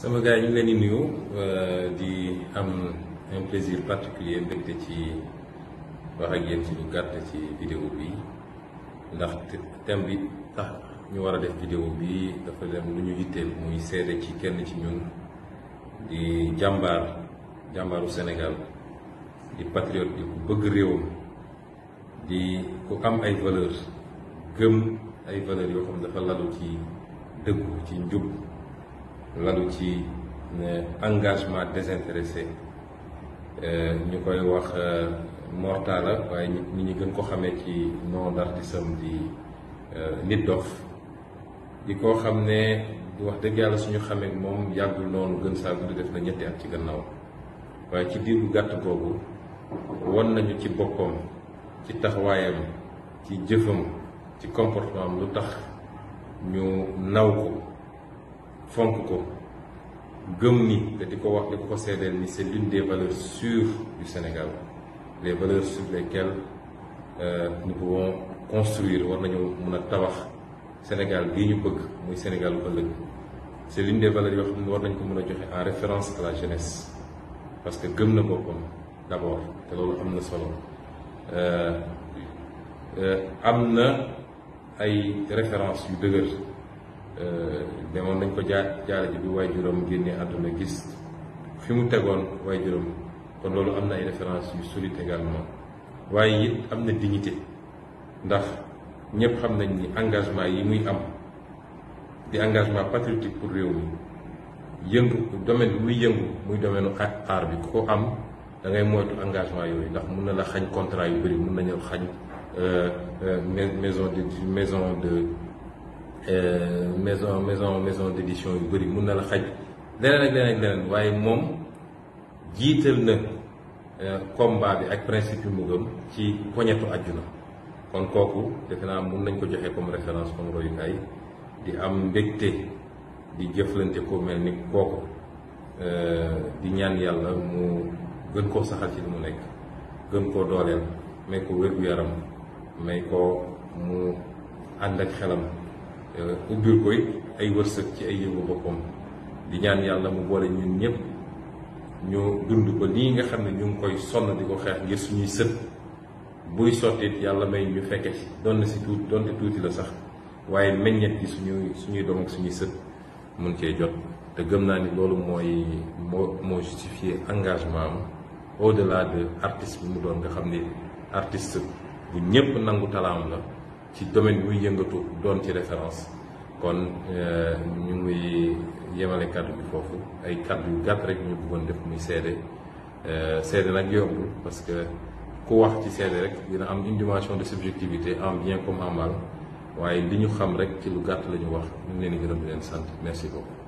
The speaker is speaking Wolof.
sama gars yi ñu ngi leen di nuyu di am un plaisir particulier mbégte ci wax ak yéen ci lu gàtt ci vidéo bi ndax thème bi tax ñu war a def vidéo bi dafa dem lu ñu yitteel muy seede ci kenn ci ñun di jàmbaar jàmbaaru Sénégal di patriote di ku bëgg réewam di ku am ay valeur gëm ay valeurs yoo xam dafa lalu ci dëggu ci njub lalu ci engagement désintéressé ñu koy wax Mortalla waaye nit ñi gën ko xamee ci nom d'artiste am di Nit Doff di koo xam ne di wax dëgg yàlla suñu xamee moom yàggul noonu gën saa gudd def na ñetti at ci gannaaw waaye ci diir bu gàtt googu won nañu ci boppam ci taxawaayam ci jëfam ci comportement am lu tax ñu naw ko fonk ko gëm ni te di ko wax di ko ko seedeel ni c'est l'une des valeurs sûres du Sénégal les valeurs sur lesquelles euh, nous pouvons construire war nañu mun a tabax Sénégal bii ñu bëgg muy Sénégal bu ëllëg c'est l'une des valeurs yoo xam ne war nañ ko mën a joxe en référence à la jeunesse parce que gëm na boppam d'abord te loolu am na solo am na ay référence yu dëgër demoon nañ ko jaar jaare ji bi waaye juróom génnee àdduna gis fi mu tegoon waaye juróom kon loolu am na ay référence yu solide également waaye it am na dignité ndax ñëpp xam nañ ni engagement yi muy am di engagement patriotique pour réew mi yëngu domaine bi muy yëngu muy domaine u aar bi ku ko am da ngay moytu engagement yooyu ndax mun na la xañ contrat yu bëri mun nañu xañ maison de maison de maison maison maison d'édition yu bëri mun na la xaj leneen ak leneen ak leneen waaye moom jiital na combat bi ak principe yu mu gëm ci poñetu àjjuna kon kooku defe naa mun nañ ko joxe comme référence comme royukaay di am mbégte di jëflante ko mel ni kooku di ñaan yàlla mu gën koo saxal ci li mu nekk gën koo dooleel may ko wér-gu-yaram may ko mu ànd ak xelam ubbil koy ay wërsëg ci ay yëngu boppam di ñaan yàlla mu boole ñun ñëpp ñu dund ko nii nga xam ne ñu ngi koy sonn di ko xeex ngir suñuy sët buy sottit yàlla may ñu fekke ci doon na si tuuti doonte tuuti la sax waaye meññet gi suñuy suñuy doom ak suñuy sët mun cee jot te gëm naa ni loolu mooy moo moo justifier engagement am au delà de artiste bi mu doon nga xam ni artiste bu ñëpp nangu talaam la ci domaine bi muy yëngatu doon ci référence kon ñu ngi yemale kàddu bi foofu ay kàddu yu gàtt rek ñu bëggoon def muy seede seede nag yombul parce que ku wax ci seede rek dina am une dimension de subjectivité en bien comme en mal waaye li ñu xam rek ci lu gàtt la ñu wax ñu ngi leen di gërëm di leen sant merci beaucoup